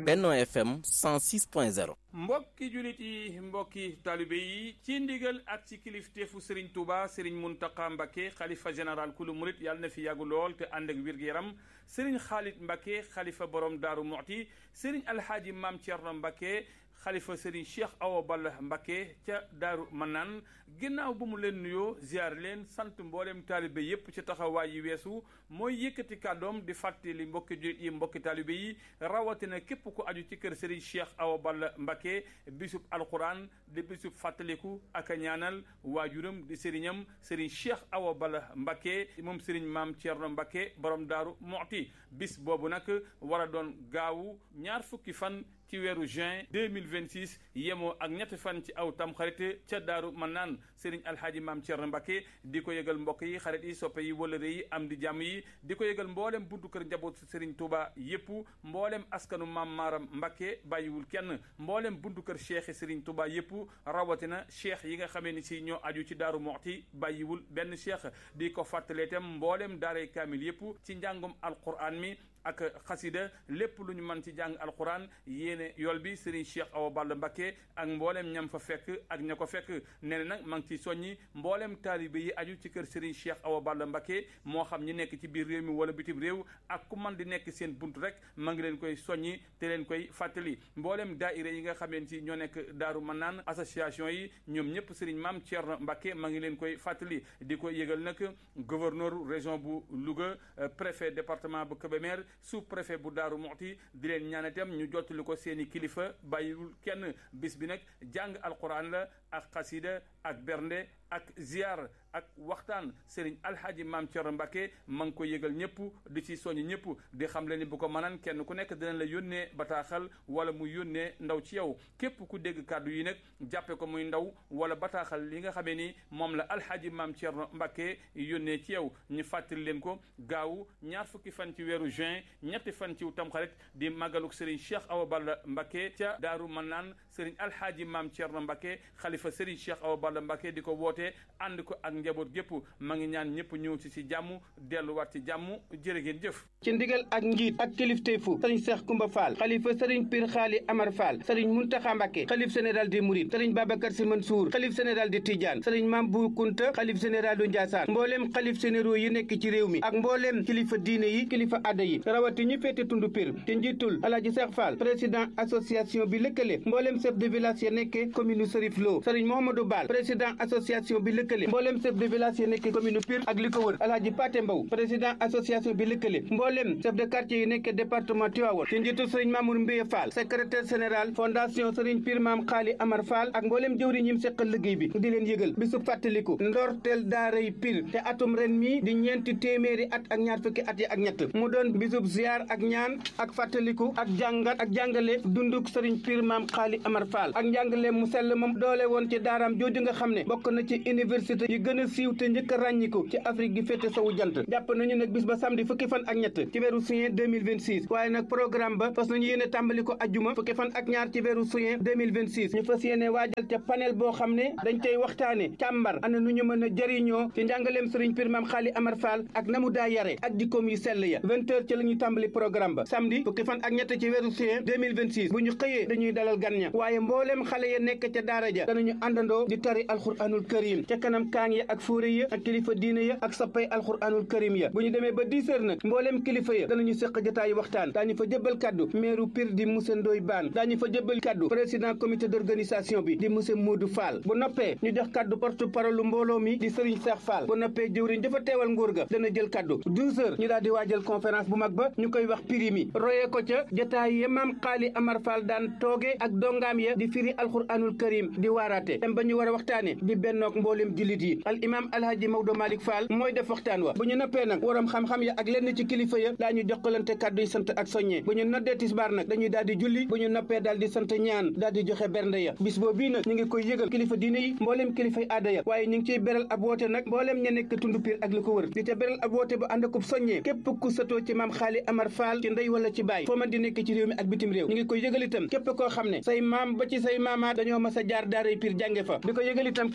Benno FM 106.0 mbokki julit yi mbokki taalibe yi ci ndigal ak ci kilifteefu Serigne Touba Serigne Mountakha Mbacké xalifa général kulu murit yàlla na fi yàggu lool te ànd ak wér-gu-yaram Serigne Khalid Mbacké xalifa borom Daaru Muxti Serigne Alhaaji Maam Thierno Mbacké xalifa Serigne Cheikh Awa Balla Mbacké ca Daaru Manaan ginnaaw bu mu leen nuyoo ziar leen sant mboolem taalibe yépp ci taxawaay yi weesu mooy yëkkati kàddoom di fàttali mbokki julit yi mbokki taalibe yi rawatina képp ku aju ci kër Serigne Cheikh Awa Balla Mbacké bisub alquran di bisub fàttaliku ak a ñaanal waajuram di sëriñam Serigne Cheikh Awa Balla Mbacké moom Serigne Maam Thierno Mbacké borom Daaru Muxti bis boobu nag war a doon gaawu ñaar fukki fan ci weeru juin 2026 yemoo ak ñetti fan ci aw tamxarit ca daaru man naan sëriñ alhaaji maam Thierno Mbacké di ko yëgal mbokk yi xarit yi soppe yi wëlëre yi am di jàmm yi di ko yëgal mboolem buntu kër njaboot sëriñ Touba yépp mboolem askanu maam Maaram Mbacké bàyyiwul kenn mboolem buntu kër cheikh sëriñ Touba yépp rawatina cheikh yi nga xamee ni si ñoo aju ci daaru moxti bàyyiwul benn cheikh di ko fàttalee tam mboolem daaray kaamil yépp ci njàngum alquran mi ak xasida lépp lu ñu mën ci jàng alquran yéene yool bi Serigne Cheikh Awa Balla Mbacké ak mboolem ñam fa fekk ak ña ko fekk nee na nag maa ngi ciy soññi mboolem taalibe yi aju ci kër Serigne Cheikh Awa Balla Mbacké moo xam ñi nekk ci biir réew mi wala bitim réew ak ku man di nekk seen bunt rek maa ngi leen koy soññi te leen koy fàttali mboolem daaira yi nga xameen ci ñoo nekk Daaru Manaan association yi ñoom ñëpp Serigne Maam Thierno Mbacké maa ngi leen koy fàttali di ko yëgal nag gouverneur région bu Louga préfet département bu Kébémer sous préfet bu Daaru Muxti di leen ñaan itam ñu jottali ko seeni kilifa bàyyiwul kenn bis bi nag jàng alquran la ak xasida ak bernde ak ziar ak waxtaan Serigne Alhaji Maam Thierno Mbacké ma ngi ko yëgal ñëpp di ci soññ ñëpp di xam le ni bu ko mënan kenn ku nekk dina la yónnee bataaxal wala mu yónnee ndaw ci yow képp ku dégg kàddu yi nag jàppe ko muy ndaw wala bataaxal li nga xamee ni moom la Alhaji Maam Thierno Mbacké yónnee ci yow ñu fàttali leen ko gaawu ñaar fukki fan ci weeru juin ñetti fan ci tamxarit di màggaluk Serigne Cheikh Awa Balla Mbacké ca Daaru Manaan Serigne Alhaji Maam Thierno Mbacké xalifa Serigne Cheikh Awa Balla Mbacké di ko woote ànd ko ak njaboot gépp ma ngi ñaan ñëpp ñëw ci ci jàmm delluwaat ci jàmm jërë ngeen jëf ci ndigal ak njiit ak kilifteefu sëriñ Cheikh Koumba Fall xalifa sëriñ Pir Xaali Amar Fall sëriñ Muntaxa Mbacké xalif général des Mourides sëriñ Babacar Sy Mansour xalif général de Tidiane sëriñ Mam Bou Kounta xalif général du Ndiassane mbooleem xalif généraux yi nekk ci réew mi ak mbooleem kilifa diine yi kilifa adda yi rawati ñu féete tundu Pir ci njiitul Alaaji Cheikh Fall président association bi lëkkale mbooleem chef de village ya nekke commune Serif Lo sëriñ Mohamadou Bal président association bi lëkkale mbooleem chef de village ya nekke commune Pire ak li ko wër Alaaji Paté Mbow président association bi lëkkale mbooleem chef de quartier yi nekke département Tivaouane ci njiitul sëriñ Mamour Mbiye Fall secrétaire général fondation sëriñ Pire Maam Xaali Amar Fall ak mbooleem jëwri ñim seqal liggéey bi di leen yëgal bisu fàttaliku ndorteel daaray Pire te atum ren mi di ñeenti téeméeri at ak ñaar fukki at yi ak ñett mu doon bisub ziar ak ñaan ak fàttaliku ak jàngat ak jàngale dunduk sëriñ Pire Maam Xaali Amar Fall ak njàngale mu sell moom doole woon ci daaraam jooju nga xam ne bokk na ci université yi gën a siiw te njëkk a ràññiku ci Afrique gi féete sowu jant jàpp nañu nag bis ba samedi fukki fan ak ñett ci weeru juin 2026 waaye nag programme ba fas nañu yéene tàmbali ko ajjuma fukki fan ak ñaar ci weeru juin 2026 ñu fas yéene waajal ca panel boo xam ne dañ koy waxtaane càmbar ana nu ñu mën a jëriñoo ci njàngaleem sëriñ Pire Maam Xaali Amar Fall ak na mu daa yare ak jikkoom yu sell ya vingt heures ci la ñuy tàmbali programme ba samedi fukki fan ak ñett ci weeru juin 2026 bu ñu xëyee dañuy dalal gan ña waaye mbooleem xale ya nekk ca daara ja danañu àndandoo di tari alxuraanul karim ca kanam kaang ya ak fóore ya ak kilifa diine ya ak sappay alxuraanul karim ya bu ñu demee ba 10 heures nag mbooleem kilifa ya danañu séq jotaayu waxtaan daañu fa jëbbal kaddu meeru Pire di monsieur Ndoye Bane daañu fa jëbbal kaddu président comité d'organisation bi di monsieur Modou Fall bu noppee ñu jox kaddu porte parole mbooloo mi di Serigne Cheikh Fall bu noppee jëwriñ dafa teewal nguur ga dana jël kaddu 12 heures ñu daal di waajal conférence bu mag ba ñu koy wax pirimi royee ko ca jotaay ya maam xaali Amar Fall daan tooge ak dongaam ya di firi alxuraanul karim di waaraate dem ba ñu war a waxtaane di bennook mbooleem jullit yi al imam alhaji Maodo Malick Fall mooy def waxtaan wa bu ñu noppee nag waram xam-xam ya ak lenn ci kilifa ya daa ñu jokkalante kàddu yi sant ak soññee bu ñu noddee tisbaar nag dañuy daal di julli bu ñu noppee daal di sant ñaan daal di joxe bernde ya bis boo bii nag ñu ngi koy yëgal kilifa diine yi mbooleem kilifay aada ya waaye ñu ngi ciy beral ab woote nag mbooleem ña nekk tund Pire ak li ko wër di ca beral ab woote bu ànd akub soññee képp ku satoo ci maam xaali Amar Fall ci ndey wala ci baay foo man di nekk ci réew mi ak bitim réew ñu ngi koy yëgal itam képp koo xam ne say maam ba ci say maamaat dañoo mas a jaar daaray Pire jànge fa di ko yëgal itam képp koo xam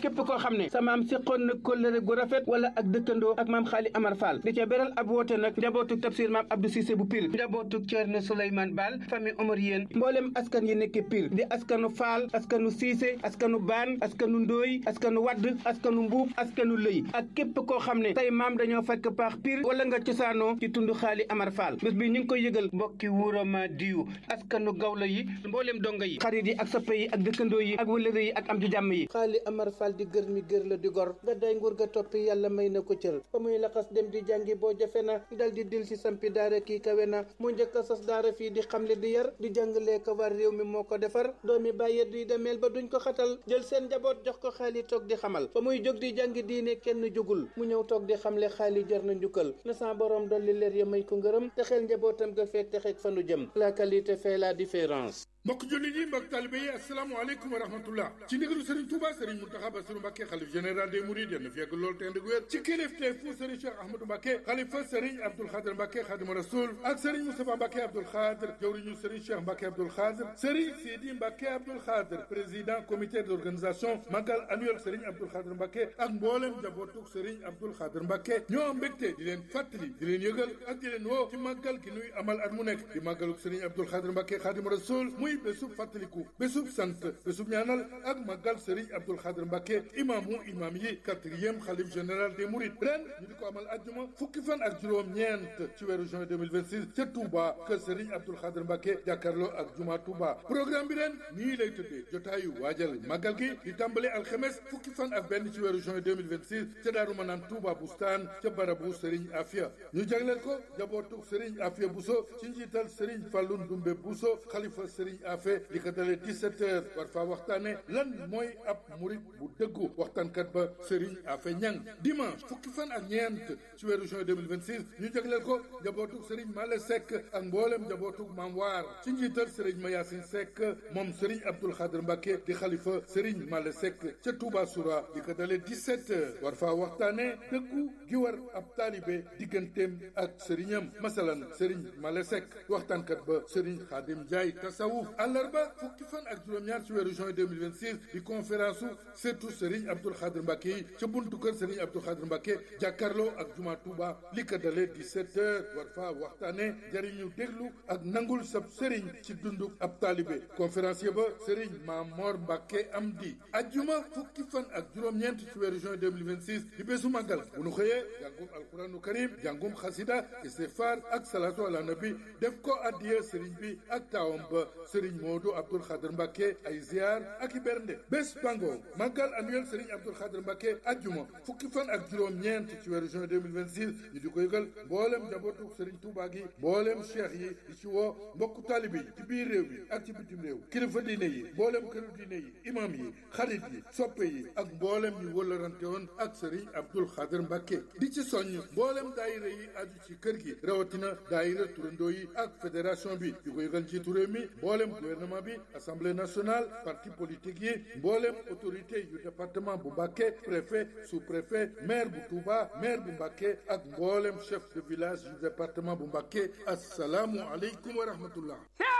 xam ne sa maam séqoon na kóllëre gu rafet wala ak dëkkandoo ak maam xaali amar fall di ca beral ab woote nag njabootu tafsir maam abdou cissé bu pir njabootu ceerno souleymane baal famille omar yéen mboolem askan yi nekk pir di askanu faal askanu siise askanu baan askanu ndooy askanu wadd askanu mbuub askanu lëy ak képp koo xam ne say maam dañoo fekk paax pir wala nga cosaanoo ci tund xaali amar fall bés bi ñu ngi koy yëgal mbokki wuurama diyu askanu gawla yi mboolem donga yi xarit yi ak soppe yi ak dëkkandoo yi ak wëlëre yi ak am di jàmm yi xaali amar fall di gër mi gër la di gor nga day nguur ga toppi yàlla may na ko cër ba muy laxas dem di jàngi boo jafe na dal di dil si sampi daara kii kawe na mu njëkk a sas daara fii di xamle di yar di jàngalee ko war réew mi moo ko defar doomi bàyyet duy demeel ba duñ ko xatal jël seen njaboot jox ko xaali toog di xamal ba muy jóg di jàngi diine kenn jógul mu ñëw toog di xamle xaali jar na njukkal na sa borom dolli leer ya may ko ngërëm te xel njabootam ga feek te xeeg fanu jëm la qualité fait la différence mbokk jullit yi mbokk talibe yi asalaamaaleykum wa rahmatullah ci ndigalu Serigne Touba Serigne Mountakha Bassirou Mbacké xalif général des Mourides yal na fi yàgg lool te ànd ak wér ci kilifteefu Serigne Cheikh Ahmadou Mbacké xalifa Serigne Abdoul Khadr Mbacké Khadimu Rasoul ak Serigne Moustapha Mbacké Abdoul Khadr jawriñu Serigne Cheikh Mbacké Abdoul Khadr Serigne Sidi Mbacké Abdoul Khadr président comité d'organisation magal annuel Serigne Abdoul Khadr Mbacké ak mboolem njabootuk Serigne Abdoul Khadr Mbacké ñoo am mbégte di leen fàttali di leen yëgal ak di leen woo ci màggal gi nuy amal at mu nekk di màggaluk Serigne Abdoul Khadr Mbacké Khadimu Rasoul muy bésub fàttaliku bésub sant bésub ñaanal ak màggal Serigne Abdoul Khadr Mbacké imaamu imaam yi quatrième xalif général des Mourides ren ñu di ko amal ajjuma fukki fan ak juróom-ñeent ci weeru juin 2026 ca Touba kër Serigne Abdoul Khadr Mbacké jàkkaarloo ak juma Touba programme bi ren nii lay tëddee jotaayu waajal màggal gi di tàmbale alxemes fukki fan ak benn ci weeru juin 2026 ca Daaru Manaan Touba Bustaan ca barabu Serigne Afia ñu jagleel ko jabootu Serigne Afia Bousso ci njiital Serigne Fallou Ndoumbe Bousso xalifa Serigne Afia li ko dalee 17 heures war faa waxtaane lan mooy ab murit bu dëggu waxtaankat ba Serigne Afia Ñang dimanche fukki fan ak ñeent ci weeru juin 2026 ñu jagleel ko jabootu Serigne Male Seck ak mboolem jabootu Maam Waar ci njiital Serigne Mayasin Seck moom Serigne Abdoul Khadr Mbacké di xalifa Serigne Male Seck ca Touba Soura li ko dalee 17 heures war faa waxtaane dëggu gi war ab taalibe digganteem ak sëriñam masalan Serigne Male Seck waxtaankat ba Serigne Khadim Ndiaye tasawuf àllarba fukki fan ak juróom-ñaar ci weeru juin 2026 di conférence su surtout Serigne Abdoul Khadr Mbacké yi ca buntu kër Serigne Abdoul Khadr Mbacké jàkkaarloo ak juma Touba li ko dalee 17 heures war faa waxtaane jariñu déglu ak nangul sab Serigne ci dundu ab taalibe conférencier ba Serigne Mamor Mbacké Amdi ajjuma fukki fan ak juróom-ñeent ci weeru juin 2026 di bésu màggal bu nu xëyee jàngum alquranu karim jàngum xasida istighfar ak salatu ala nabi def ko addiya Serigne bi ak taawam ba Serigne Modou Abdoul Khadr Mbacké ay ziar ak i bernde bés bango màggal annuel Serigne Abdoul Khadr Mbacké ajjuma fukki fan ak juróom-ñeent ci weeru juin 2026 ñu di ko yëgal mboolem njabootu Serigne Touba gi mboolem cheikh yi di ci woo mbokku taalibe yi ci biir réew mi ak ci bitim réew kilifa diine yi mboolem këru diine yi imam yi xarit yi soppe yi ak mboolem ñu wëllarante woon ak Serigne Abdoul Khadr Mbacké di ci soññ mboolem daayira yi aju ci kër gi rawatina daayira turandoo yi ak fédération bi di ko yëgal njiitu réew mi mboolem gouvernement bi assemblée nationale parti politique yi mboolem autorité yu département bu Mbacké préfet sous-préfet maire bu Touba maire bu Mbacké ak mboolem chef de village yu département bu Mbacké asalaamu aleykum wa rahmatullah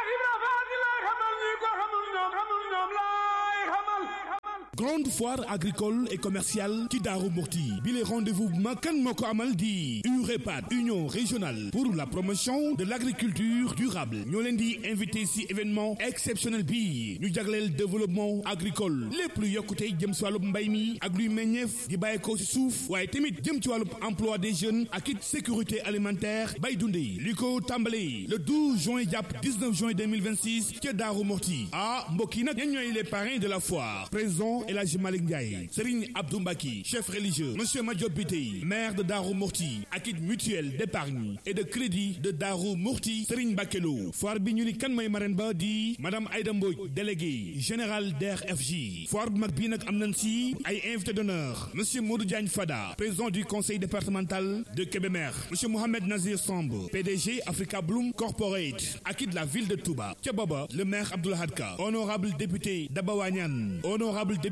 grande foire agricole et commerciale ci Daaru Muxti bi les rendez-vous bu mag kan moo ko amal di UREPAD union régionale pour la promotion de l'agriculture durable ñoo leen di invité ci événement exceptionnel bi ñu jagleel développement agricole lépp lu yokkute jëm ci wàllub mbay mi ak luy meññeef di bàyyeekoo ci suuf waaye tamit jëm ci wàllub emploi des jeunes ak it sécurité alimentaire bay dundee li ko tàmbalee le 12 juin jàpp 19 juin 2026 ca Daaru Muxti ah mbokk yi nag ñen ñooy les parrains de la foire président El Hadji Malick Ndiaye Serigne Abdou Mbaki chef religieux Monsieur Madiop Bitey maire de Darou Mourti ak it mutuelle d'épargne et de crédit de Darou Mourti Serigne Bakelo foire bi ñu ni kan mooy marraine ba di madame Aïda Mbodj délégué général DRFJ foire bu mag bii nag am nañ si ay invité d'honneur Monsieur Modou Diagne Fada président du conseil départemental de Kébémer Monsieur Mohamed Nazir Samb PDG Africa Bloom Corporate ak it la ville de Touba ca booba le maire Abdoul Hadka honorable député Daba Wañan honorable député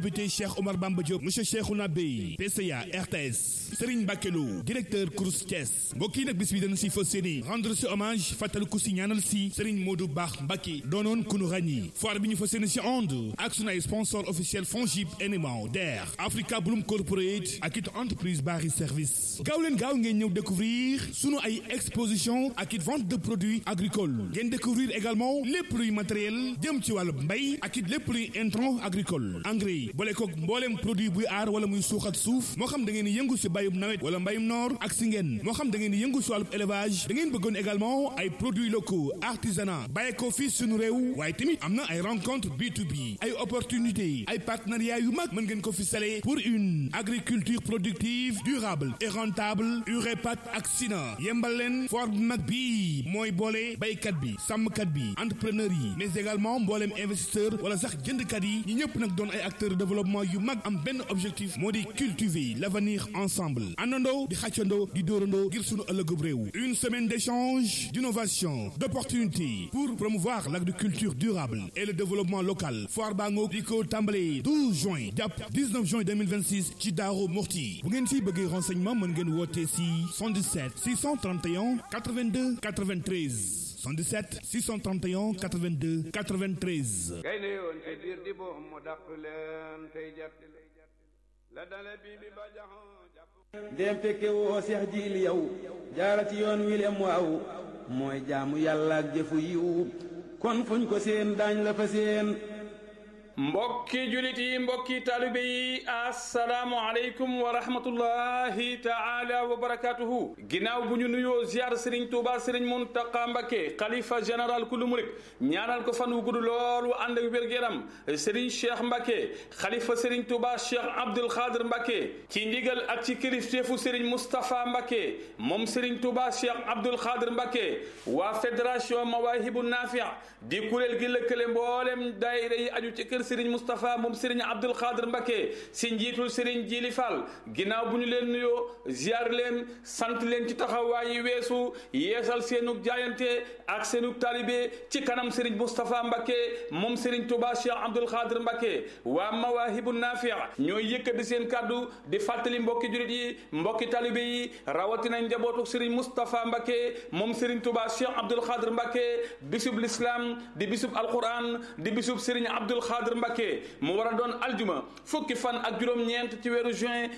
député Cheikh Omar Bamba Diop monsieur Cheikhouna Bey PCA RTS Serigne Bakelo directeur Crous Thiès mbokk yi nag bis bi dañu si fas yéene rendre si hommage fàttaliku si ñaanal si Serigne Modou Baax Mbacké doonoon ku nu ràññi foire bi ñu fas yéene si onde ak sunu ay sponsor officiel Fongib NMA DER Africa Bloom Corporate ak it entreprise Bari Service gaaw leen gaaw ngeen ñëw découvrir sunu ay exposition ak it vente de produits agricoles ngeen découvrir également lépp luy matériel jëm ci wàllu mbay ak it lépp luy intrant agricole engrais boole koog mbooleem produit buy aar wala muy suuxat suuf moo xam da ngeen di yëngu si bayum nawet wala mbayum noor ak si ngeen moo xam da ngeen di yëngu si wàllu élevage da ngeen bëggoon également ay produits locaux artisanat bàyyi ko fii suñu réew waaye tamit am na ay rencontre B2B ay opportunités ay partenariats yu mag mën ngeen ko fi sale pour une agriculture productive durable et rentable UREPAT ak SINA yembal leen foire bu mag bi mooy boole baykat bi sàmmkat bi entrepreneur yi mais également mbooleem investisseur wala sax jëndkat yi ñi ñëpp nag doon ay acteurs de développement yu mag am benn objectif moo di cultiver l'avenir ensemble àndandoo di xàccandoo di dóorandoo ngir sunu ëllëgub réew une semaine d'échange d'innovation d'opportunités pour promouvoir l'agriculture durable et le développement local foire baa ngoog di ko tàmbale 12 juin jàpp 19 juin 2026 ci Daaru Muxti bu ngeen si bëggee renseignement mën ngeen woote si 77 631 82 93 77 631 82 93 gaynde yoon te biir di boom mu dàq leen tey jàpp la dale bi bi ba jaxoo jàpp ndéem fekke woo seex jiili yow jaara ci yoon wi lem waaw mooy jaamu yàlla ak jëfu yiw kon fuñ ko seen daañ la fa seen mbokki julit yi mbokki taalibe yi assalaamu aleykum wa rahmatullahi taala wa barakatuhu ginnaaw bu ñu nuyoo ziar sëriñ tuuba sëriñ muntaqa mbakke xalifa général kulu murit ñaanal ko fan wu gudd loolu ànd ak wér-gu-yaram sëriñ cheikh mbakke xalifa sëriñ tuuba cheikh abdul xaadir mbakke ci ndigal ak ci kilifteefu sëriñ moustapha mbakke moom sëriñ tuuba cheikh abdul xaadir mbakke waa fédération mawahibu nafia di kuréel gi lëkkale mboolem daayira yi aju ci kër sëriñ Moustapha moom sëriñ Abdul Xaadir Mbakke si njiitul sëriñ Jili Fall ginnaaw bu ñu leen nuyoo ziar leen sant leen ci taxawaay yi weesu yeesal seenug jaayante ak seenug taalibe ci kanam sëriñ Moustapha Mbakke moom sëriñ Touba Cheikh Abdul Xaadir Mbakke waa Mawaahibu Nafia ñooy yëkkati seen kàddu di fàttali mbokki julit yi mbokki taalibe yi rawatina njabootu sëriñ Moustapha Mbakke moom sëriñ Touba Cheikh Abdul Xaadir Mbakke bisub l'islam di bisub alquran di bisub sëriñ Abdul Xaadir Mbakke mu war a doon aljuma fukki fan ak juróom-ñeent ci weeru juin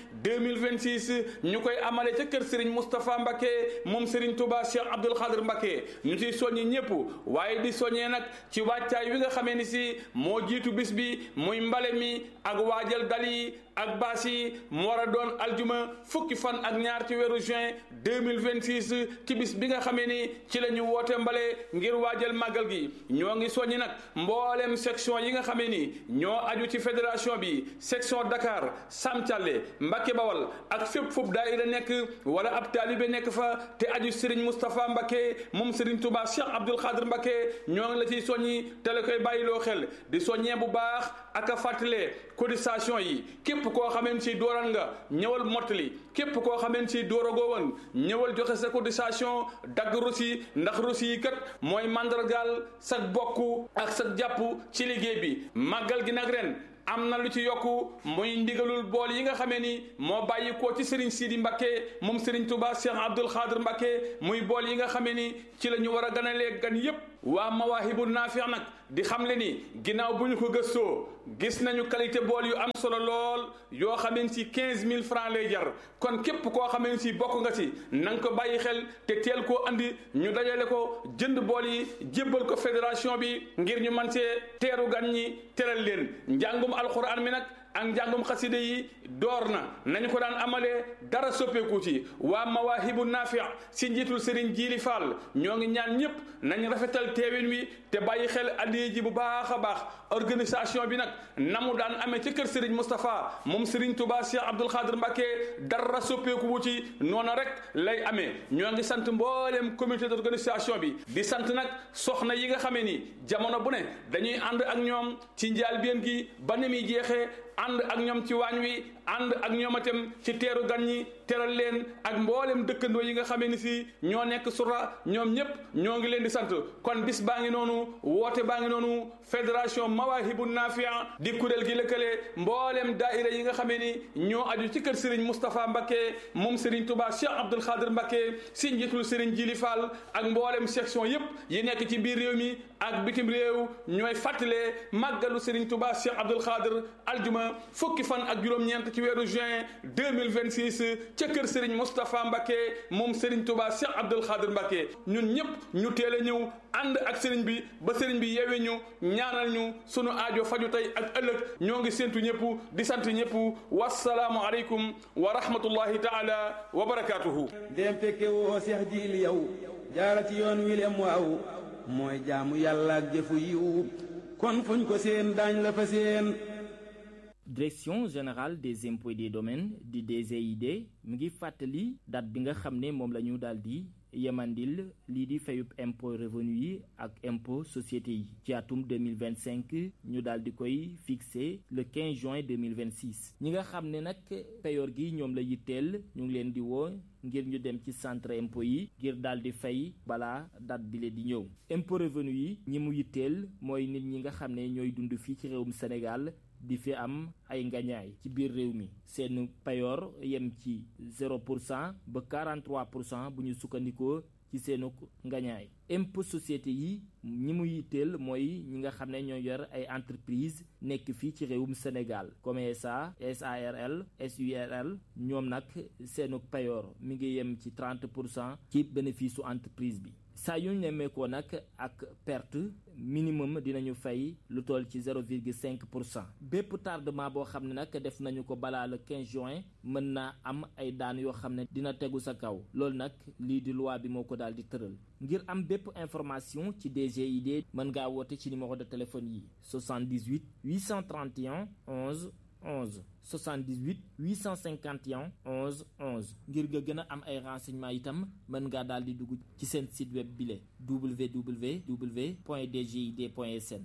2026 ñu koy amale ca kër Serigne Moustapha Mbakke moom Serigne Touba Cheikh Abdoul Khadir Mbakke ñu ciy soññi ñëpp waaye di soññee nag ci wàccaay wi nga xamee ni si moo jiitu bis bi muy mbale mi ak waajal dal yi ak baas yi mu war a doon aljuma fukki fan ak ñaar ci weeru juin 2026 ci bis bi nga xamee ni ci la ñu woote mbale ngir waajal màggal gi ñoo ngi soññi nag mboolem section yi nga xamee ni ñoo aju ci fédération bi section Dakar Sam Thialé Mbacké Bawal ak fépp foofu daayira nekk wala ab taalibe nekk fa te aju Serigne Moustapha Mbacké moom Serigne Touba Cheikh Abdoul Khadir Mbacké ñoo ngi la ciy soññi te la koy bàyyiloo xel di soññee bu baax ak a fàttalee cotisation yi képp koo xameen si dooran nga ñëwal mottali képp koo xameen si dooragoo woon ñëwal joxe sa cotisation dagg rosi ndax rosi yi kat mooy mandargaal sa bokk ak sa jàpp ci liggéey bi màggal gi nag ren am na lu ci yokku muy ndigalul bool yi nga xamee ni moo bàyyi ko ci Serigne Sidi Mbacké moom Serigne Touba Cheikh Abdoul Khadir Mbacké muy bool yi nga xamee ni ci la ñu war a ganalee gan yépp waa Mawaahibu Naafi nag di xam le ni ginnaaw bu ñu ko gëstoo gis nañu qualité bool yu am solo lool yoo xameen si quinze mille francs lay jar kon képp koo xameen si bokk nga si na nga ko bàyyi xel te teel koo andi ñu dajale ko jënd bool yi jébbal ko fédération bi ngir ñu man see teeru gan ñi teral leen njàngum alxuraan mi nag ak njàngum xaside yi door na nañu ko daan amalee dara soppeeku ci waa mawaahibu naafi' si njiitul Serigne Jiili Fall ñoo ngi ñaan ñëpp nañ rafetal teewin wi te bàyyi xel addiya ji bu baax a baax organisation bi nag na mu daan amee ca kër Serigne Moustapha moom Serigne Touba Cheikh Abdoul Khadir Mbacké dara soppeeku wu ci noona rek lay amee ñoo ngi sant mbooleem comité d'organisation bi di sant nag soxna yi nga xamee ni jamono bu ne dañuy ànd ak ñoom ci njaal bien gi ba ni muy jeexee ànd ak ñoom ci waañ wi ànd ak ñoomatem ci teeru gan ñi teral leen ak mboolem dëkkandoo yi nga xamee ni si ñoo nekk sura ñoom ñëpp ñoo ngi leen di sant kon bis baa ngi noonu woote baa ngi noonu fédération mawahibu nafia di kuréel gi lëkkale mboolem daaira yi nga xamee ni ñoo aju ci kër Serigne Moustapha Mbacké moom Serigne Touba Cheikh Abdoul Khadir Mbacké si njiitul Serigne Jili Fall ak mboolem section yëpp yi nekk ci biir réew mi ak bitim réew ñooy fàttalee màggalu Serigne Touba Cheikh Abdoul Khadir aljuma fukki fan ak juróom-ñeent ci weeru juin 2026 ca kër Serigne Moustapha Mbacké moom Serigne Touba Cheikh Abdoul Khadir Mbacké ñun ñëpp ñu teel a ñëw ànd ak Serigne bi ba Serigne bi yewe ñu ñaanal ñu sunu aajo faju tey ak ëllëg ñoo ngi séntu ñëpp di sant ñëpp wasalaamu aleykum wa rahmatullahi taala wa barakaatuhu dem fekke woo seex jiil yow jaara ci yoon wi lem waaw mooy jaamu yàlla ak jëfu yiw kon fuñ ko seen daañ la fa seen direction générale des impôts et des domaines di DGID mu ngi fàttali date bi nga xam ne moom la ñu daal di yemandil lii di fayub impôt revenu yi ak impôt société yi ci atum 2025 ñu daal di koy fixé le 15 juin 2026 ñi nga xam ne nag payoor gi ñoom la yitteel ñu ngi leen di woo ngir ñu dem ci centre impôt yi ngir daal di fay balaa date bi le di ñëw impôt revenu yi ñi mu yitteel mooy nit ñi nga xam ne ñooy dund fii ci réewum Sénégal di fi am ay ngañaay ci biir réew mi seen payoor yem ci 0 pour cent ba 43 pour cent bu ñu sukkandikoo ci seenu ngañaay impôt société yi ñi mu yitteel mooy ñi nga xam ne ñoo yor ay entreprise nekk fii ci réewum Sénégal comme SA SARL SURL ñoom nag seenu payoor mi ngi yem ci 30 pour cent ci bénéfice su entreprise bi saa yu ñu nemmeekoo nag ak perte minimum dinañu fay lu toll ci 0,5 pour cent bépp tardement boo xam ne nag def nañu ko balaa le 15 juin mën naa am ay daan yoo xam ne dina tegu sa kaw loolu nag lii di loi bi moo ko daal di tëral ngir am bépp information ci DGID mën ngaa woote ci numéro de téléphone yi 78 831 11 11 78 851 11 11 ngir nga gën a am ay renseignements itam mën ngaa daal di dugg ci seen site web bile www point dgid point sn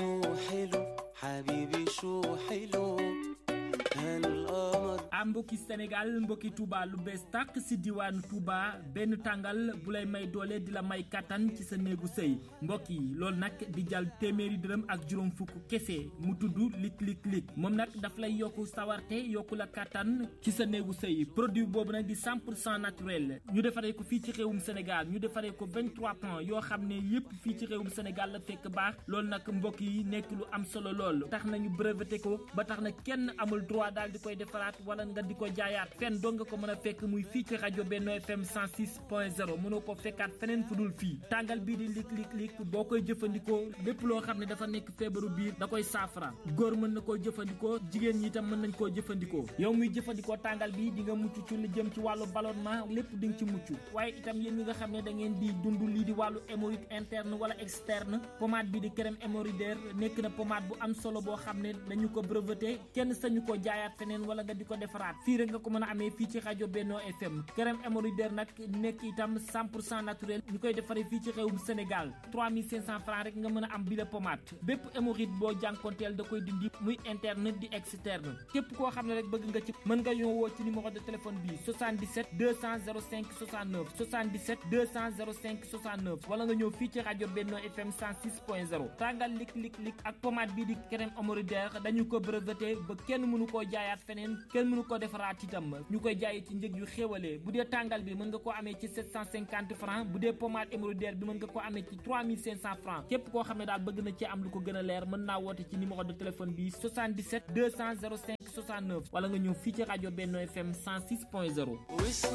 ah mbokki Sénégal mbokki Touba lu bees tàq si diwaanu Touba benn tàngal bu lay may doole di la may kattan ci sa néegu sëy mbokk yi loolu nag di jàll téeméeri dërëm ak juróom fukk kese mu tudd lik lik lik moom nag daf lay yokku sawarte yokku la kattan ci sa néegu sëy produit boobu nag di 100 pour cent naturel ñu defaree ko fii ci réewum Sénégal ñu defaree ko 23 plans yoo xam ne yépp fii ci réewum Sénégal la fekk baax loolu nag mbokk yi nekk lu am solo lool tax nañu breveté ko ba tax na kenn amul droit daal di koy defaraat wala nga di ko jaayaat fenn doo nga ko mën a fekk muy fii ci rajo Benno FM 106.0 mënoo ko fekkaat feneen fu dul fii tàngal bii di lik lik lik boo koy jëfandikoo lépp loo xam ne dafa nekk feebaru biir da koy saafara góor mën na koo jëfandikoo jigéen ñi itam mën nañ koo jëfandikoo yow muy jëfandikoo tàngal bi di nga mucc ci lu jëm ci wàllu ballonnement lépp di nga ci mucc waaye itam yéen ñi nga xam ne da ngeen di dund lii di wàllu hémorroïde interne wala externe pommade bi di crème hémorroïdaire nekk na pommade bu am solo boo xam ne dañu ko breveté kenn sañu ko jaayaat feneen wala nga di ko defaraat fii rek nga ko mën a amee fii ci rajo Benno FM crème hémorroïdaire nag nekk itam 100 pour cent naturel ñu koy defaree fii ci réewum Sénégal 3500 francs rek nga mën a am bi la pommade bépp hémorroïde boo jànkonteel da koy dindi muy interne di externe képp koo xam ne rek bëgg nga ci mën nga ñoo woo ci numéro de téléphone bi 77 200 05 69 77 200 05 69 wala nga ñëw fii ci rajo Benno FM 106.0 tàngal lik lik lik ak pommade bii di crème hémorroïdaire dañu ko breveté ba kenn mënu koo jaayaat feneen kenn mënu ko defaraat itam ñu koy jaayee ci njëg yu xéwalee bu dee tàngal bi mën nga koo amee ci 750 francs bu dee pommade hémorroïdaire bi mën nga koo amee ci 3500 francs képp koo xam ne daal bëgg na ci am lu ko gën a leer mën naa woote ci numéro de téléphone bi 77 200 05 69 wala nga ñëw fii ci rajo Benno FM 106.0